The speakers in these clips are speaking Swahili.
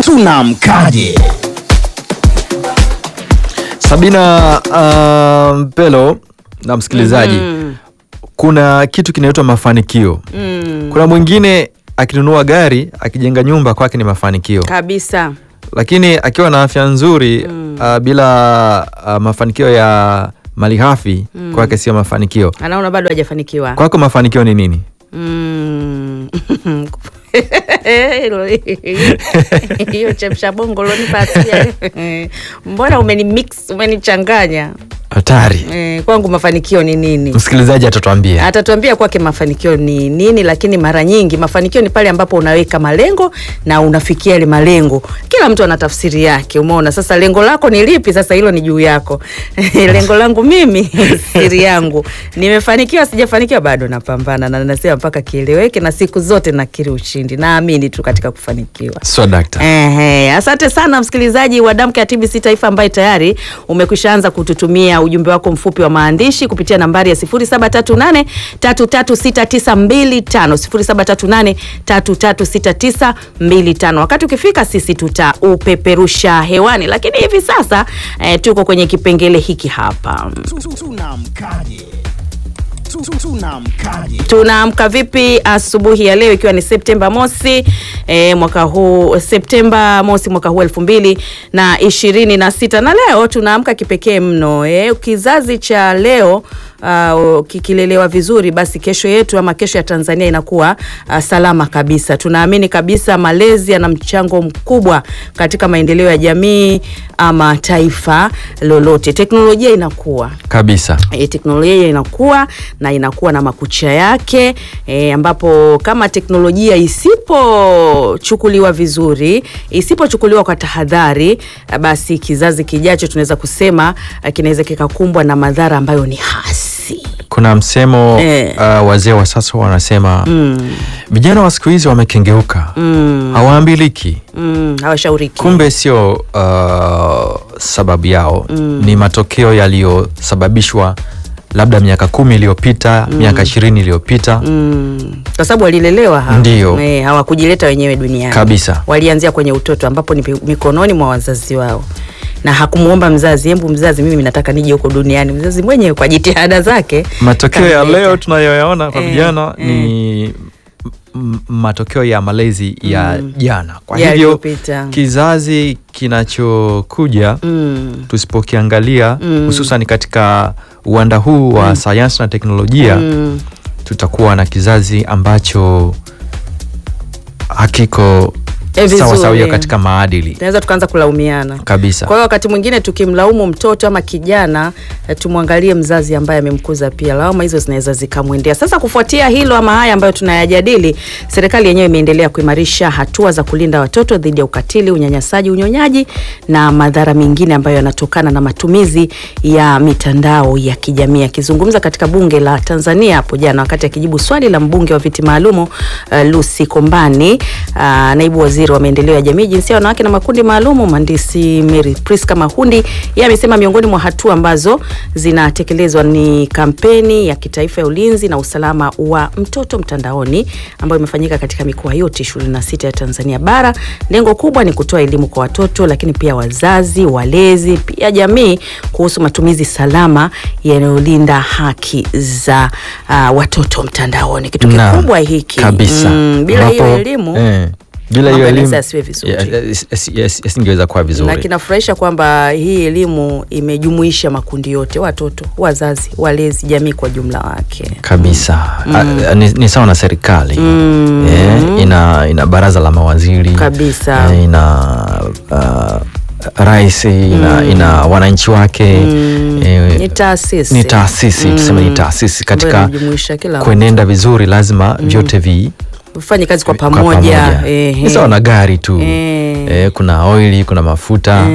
Tunamkaje? Sabina uh, Mpelo na msikilizaji, kuna kitu kinaitwa mafanikio. Kuna mwingine akinunua gari akijenga nyumba kwake ni mafanikio, kabisa lakini akiwa na afya nzuri uh, bila uh, mafanikio ya malighafi kwake sio mafanikio. anaona bado hajafanikiwa Kwako mafanikio ni nini? Mm. Hilo- hiyo chemsha bongo lonipa asia mbona umeni mix umenichanganya Hatari. eh, kwangu mafanikio ni nini Msikilizaji atatuambia. atatuambia kwake mafanikio ni nini lakini mara nyingi mafanikio ni pale ambapo unaweka malengo na unafikia yale malengo kila mtu ana tafsiri yake umeona sasa lengo lako ni lipi sasa hilo ni juu yako lengo langu mimi siri yangu nimefanikiwa sijafanikiwa bado napambana na nasema mpaka kieleweke na siku zote nakiri ushindi naamini tu katika kufanikiwa So dakta. Ehe, asante sana msikilizaji wa Damka ya TBC Taifa ambaye tayari umekwisha anza kututumia ujumbe wako mfupi wa maandishi kupitia nambari ya 0738 336925 0738 336925. Wakati ukifika sisi tutaupeperusha hewani, lakini hivi sasa eh, tuko kwenye kipengele hiki hapa. Tunamkaje? Tunamkaje? tunaamka vipi asubuhi ya leo ikiwa ni septemba mosi e, mwaka huu septemba mosi mwaka huu elfu mbili na ishirini na sita na leo tunaamka kipekee mno e, kizazi cha leo Uh, kikilelewa vizuri basi kesho yetu ama kesho ya Tanzania inakuwa uh, salama kabisa. Tunaamini kabisa malezi yana mchango mkubwa katika maendeleo ya jamii ama taifa lolote. Teknolojia inakuwa Kabisa. e, teknolojia inakuwa na inakuwa na makucha yake e, ambapo kama teknolojia isipochukuliwa vizuri isipochukuliwa kwa tahadhari eh, basi kizazi kijacho tunaweza kusema eh, kinaweza kikakumbwa na madhara ambayo ni hasi Kuna msemo Eh. uh, wazee wa sasa wanasema vijana wa siku hizi wamekengeuka, hawaambiliki. mm, hawashauriki Kumbe sio uh, sababu yao, ni matokeo yaliyosababishwa labda miaka kumi iliyopita, miaka ishirini iliyopita mm, kwa sababu walilelewa ha- Ndiyo. e, hawakujileta wenyewe duniani kabisa. walianzia kwenye utoto ambapo ni pi- mikononi mwa wazazi wao na hakumwomba mzazi embu mzazi mimi nataka nije huko duniani mzazi mwenyewe kwa jitihada zake Matokeo ya kanileta. leo tunayoyaona kwa Eh, vijana eh. ni m- matokeo ya malezi ya jana. Kwa hivyo Yaliyopita. kizazi kinachokuja mm, tusipokiangalia hususan katika uwanda huu wa sayansi na teknolojia mm, tutakuwa na kizazi ambacho hakiko Eh, sawa vizuri. sawia katika maadili tunaweza tukaanza kulaumiana kabisa. kwa hiyo wakati mwingine tukimlaumu mtoto ama kijana eh, tumwangalie mzazi ambaye amemkuza pia lawama hizo zinaweza zikamwendea sasa kufuatia hilo ama haya ambayo tunayajadili serikali yenyewe imeendelea kuimarisha hatua za kulinda watoto dhidi ya ukatili unyanyasaji unyonyaji na madhara mengine ambayo yanatokana na matumizi ya mitandao ya kijamii akizungumza katika bunge la tanzania hapo jana wakati akijibu swali la mbunge wa viti maalumu uh, lucy kombani uh, naibu waziri wa maendeleo ya jamii jinsia ya wanawake na makundi maalumu mhandisi mary priska mahundi yeye amesema miongoni mwa hatua ambazo zinatekelezwa ni kampeni ya kitaifa ya ulinzi na usalama wa mtoto mtandaoni ambayo imefanyika katika mikoa yote 26 ya tanzania bara lengo kubwa ni kutoa elimu kwa watoto lakini pia wazazi walezi pia jamii kuhusu matumizi salama yanayolinda haki za uh, watoto mtandaoni kitu Na, kikubwa hiki kabisa mm, bila hiyo Ambapo, elimu eh, bila mambo hiyo yanaweza elimu yasiwe vizuri. ya- ya- yas- yas- yasingeweza kuwa na vizuri kinafurahisha kwamba hii elimu imejumuisha makundi yote watoto wazazi walezi jamii kwa jumla wake kabisa A- ni, ni sawa na serikali eh, ina, ina baraza la mawaziri Kabisa. eh, ina uh, rais ina, ina wananchi wake eh, ni taasisi ni taasisi tuseme ni taasisi Ambayo katika inajumuisha kila mtu. kuenenda vizuri lazima vyote vi ufanye kazi kwa kwa pamoja, ehe. ni sawa na gari tu Eh. eh, kuna oili kuna mafuta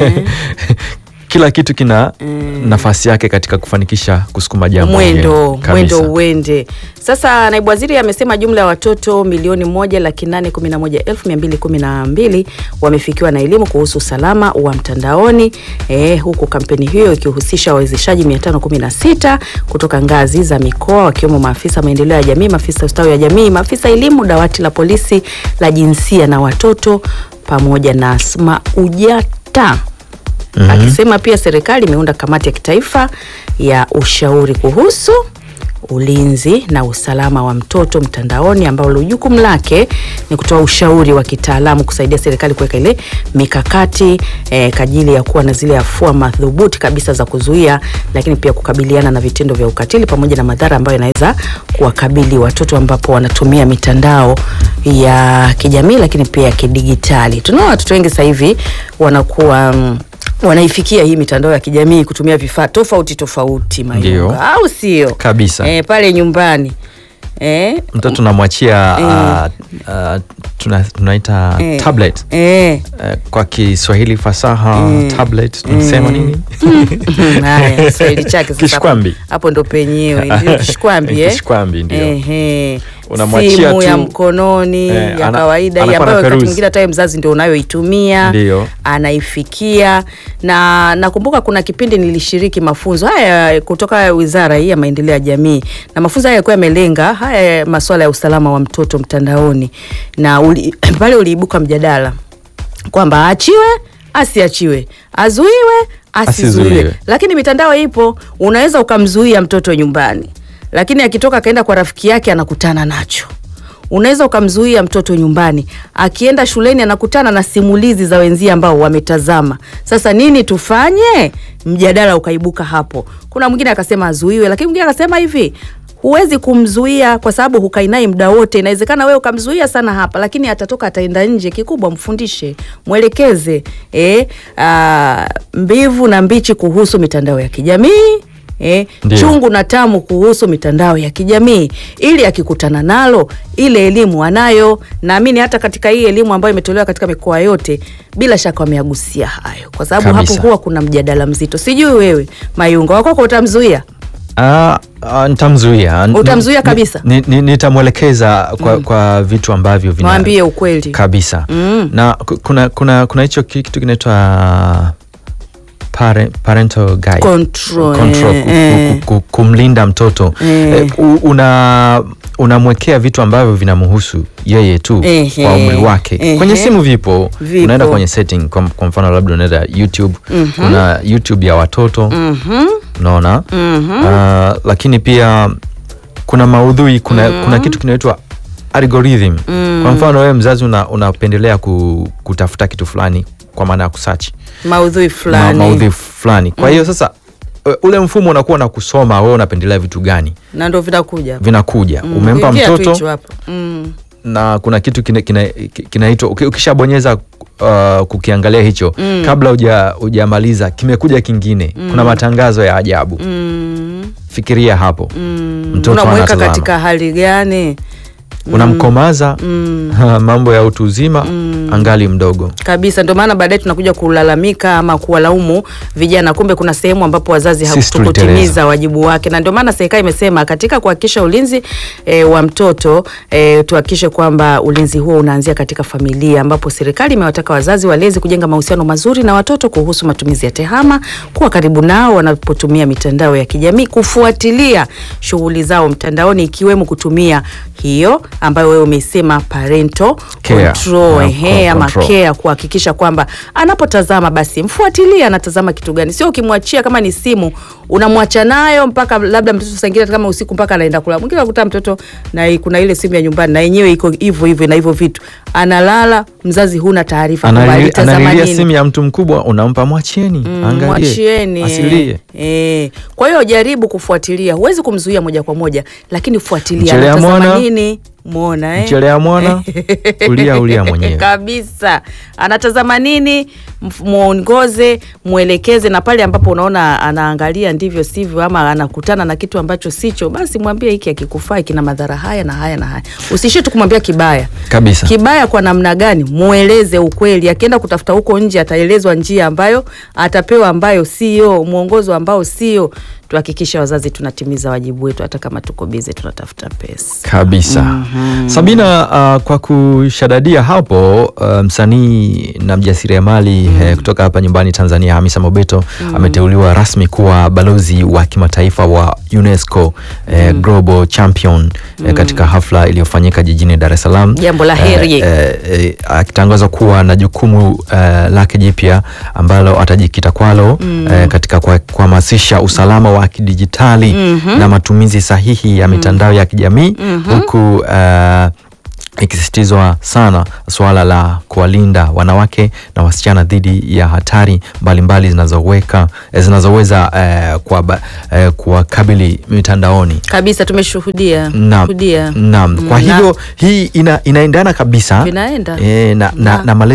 kila kitu kina nafasi yake katika kufanikisha kusukuma jambo mwendo hili. mwendo Kabisa. uende sasa naibu waziri amesema jumla ya watoto milioni moja laki nane kumi na moja elfu mia mbili kumi na mbili wamefikiwa na elimu kuhusu usalama wa mtandaoni eh, huku kampeni hiyo ikihusisha wawezeshaji 516 kutoka ngazi za mikoa wakiwemo maafisa maendeleo ya jamii maafisa ustawi wa jamii maafisa elimu dawati la polisi la jinsia na watoto pamoja na Asma Ujata akisema pia serikali imeunda kamati ya kitaifa ya ushauri kuhusu ulinzi na usalama wa mtoto mtandaoni ambalo jukumu lake ni kutoa ushauri wa kitaalamu kusaidia serikali kuweka ile mikakati eh, kwa ajili ya kuwa na zile afua madhubuti kabisa za kuzuia, lakini pia kukabiliana na vitendo vya ukatili pamoja na madhara ambayo yanaweza kuwakabili watoto ambapo wanatumia mitandao ya kijamii lakini pia ya kidigitali. Tunaona watoto wengi sasa hivi wanakuwa mm, wanaifikia hii mitandao ya kijamii kutumia vifaa tofauti tofauti, Ndio. Mayunga, au sio? Kabisa. Eh, pale nyumbani eh, mtoto namwachia uh, uh, tuna, tunaita eh, tablet eh. Uh, kwa Kiswahili fasaha tablet tunasema nini? Haya, Kiswahili chake sasa Kishkwambi. hapo- hapo ndo penyewe ndio kishkwambi eh? Kishkwambi, ndio. Ehe. Unamwachia simu ya tu, mkononi eh, ya ana- kawaida hii anakuwa ambayo wakati anaperuzi. mwingine hata wewe mzazi ndio unayoitumia Ndio. anaifikia na nakumbuka kuna kipindi nilishiriki mafunzo haya kutoka wizara hii ya maendeleo ya jamii na mafunzo haya yalikuwa yamelenga haya masuala ya usalama wa mtoto mtandaoni na uli, pale uliibuka mjadala kwamba aachiwe asiachiwe azuiwe asizuiwe Asizuiwe. lakini mitandao ipo unaweza ukamzuia mtoto nyumbani lakini akitoka akaenda kwa rafiki yake anakutana nacho unaweza ukamzuia mtoto nyumbani akienda shuleni anakutana na simulizi za wenzie ambao wametazama sasa nini tufanye mjadala ukaibuka hapo kuna mwingine akasema azuiwe lakini mwingine akasema hivi huwezi kumzuia kwa sababu hukai naye muda wote inawezekana wewe ukamzuia sana hapa lakini atatoka ataenda nje kikubwa mfundishe mwelekeze eh, ah, mbivu na mbichi kuhusu mitandao ya kijamii Eh, Ndio. chungu na tamu kuhusu mitandao ya kijamii ili akikutana nalo ile elimu anayo naamini hata katika hii elimu ambayo imetolewa katika mikoa yote bila shaka wameagusia hayo kwa sababu hapo Kabisa. huwa kuna mjadala mzito sijui wewe mayunga wakwako utamzuia Ah, ah, nitamzuia N- Utamzuia ni- kabisa? ni- ni- nitamwelekeza kwa, kwa vitu ambavyo vina- Mwambie ukweli. kabisa Mm. na ku- kuna kuna kuna hicho ki- kitu kinaitwa pare- parental guide. Control, Control, eh, ku- eh. ku- ku- kumlinda mtoto Eh. Eh, u- una unamwekea vitu ambavyo vinamhusu yeye tu Ehe. kwa umri wake Ehe. kwenye simu vipo, Vipo. unaenda kwenye setting kwa, kwa mfano labda unaenda youtube kuna youtube ya watoto Mhm. unaona Ah, lakini pia kuna maudhui kuna, kuna kitu kinaitwa algorithm kwa mfano wewe mzazi una, unapendelea ku, kutafuta kitu fulani kwa maana ya kusearch maudhui ma, fulani maudhui fulani kwa hiyo sasa e, ule mfumo unakuwa na kusoma wewe unapendelea vitu gani na ndo vinakuja vinakuja Mm, umempa ingia tu mtoto hicho hapo. Mm. na kuna kitu kina- kina- kinaitwa uki- ukishabonyeza uh, kukiangalia hicho kabla uja hujamaliza kimekuja kingine kuna matangazo ya ajabu Mm. fikiria hapo mtoto unamweka anatazama. katika hali gani unamkomaza mambo ya utu uzima angali mdogo kabisa ndio maana baadaye tunakuja kulalamika ama kuwalaumu vijana kumbe kuna sehemu ambapo wazazi Sisi hawakutimiza tuliteleza. wajibu wake na ndio maana serikali imesema katika kuhakikisha ulinzi e, wa mtoto e, tuhakikishe kwamba ulinzi huo unaanzia katika familia ambapo serikali imewataka wazazi walezi kujenga mahusiano mazuri na watoto kuhusu matumizi ya tehama kuwa karibu nao wanapotumia mitandao ya kijamii kufuatilia shughuli zao mtandaoni ikiwemo kutumia hiyo ambayo wewe umesema parental Care. control, Yeah, ehe, ama control. care kuhakikisha kwamba anapotazama basi mfuatilie anatazama kitu gani, sio ukimwachia kama ni simu unamwacha nayo mpaka labda mtoto saingine kama usiku mpaka anaenda kulala. Mwingine akuta mtoto na i- kuna ile simu ya nyumbani na yenyewe iko hivyo hivyo na hivyo vitu, analala, mzazi huna taarifa kwamba Anali- alitazama analilia nini. simu ya mtu mkubwa unampa mwachieni angalie Mwachieni asilie eh, eh. Kwa hiyo jaribu kufuatilia, huwezi kumzuia moja kwa moja, lakini fuatilia Mchelea anatazama mwana. nini, mwona eh? mchelea mwana ulia ulia mwenyewe kabisa anatazama nini mf- mwongoze mwelekeze na pale ambapo unaona anaangalia ndivyo sivyo ama anakutana na kitu ambacho sicho basi mwambie hiki akikufaa kina madhara haya na haya na haya usiishie tu kumwambia kibaya kabisa kibaya kwa namna gani mweleze ukweli akienda kutafuta huko nje ataelezwa njia ambayo atapewa ambayo sio mwongozo ambao sio tuhakikishe wazazi tunatimiza wajibu wetu, hata kama tuko bize tunatafuta pesa. kabisa Sabina, uh, kwa kushadadia hapo uh, msanii na mjasiriamali eh, kutoka hapa nyumbani Tanzania Hamisa Mobeto ameteuliwa rasmi kuwa balozi wa kimataifa wa UNESCO eh, Global Champion eh, katika hafla iliyofanyika jijini Dar es Salaam. Jambo la heri. Eh, eh, eh, akitangaza kuwa na jukumu eh, lake jipya ambalo atajikita kwalo eh, katika kwa- kuhamasisha usalama wa kidijitali na matumizi sahihi ya mitandao ya kijamii huku eh, ikisisitizwa sana suala la kuwalinda wanawake na wasichana dhidi ya hatari mbalimbali zinazoweka eh, zinazoweza eh, kuwaba- eh, kuwakabili mitandaoni. Kabisa tumeshuhudia Naam, shuhudia. naam. Kwa Mm, na- hivyo hii ina, inaendana kabisa Vinaenda. eh, na, na, Na- na malezi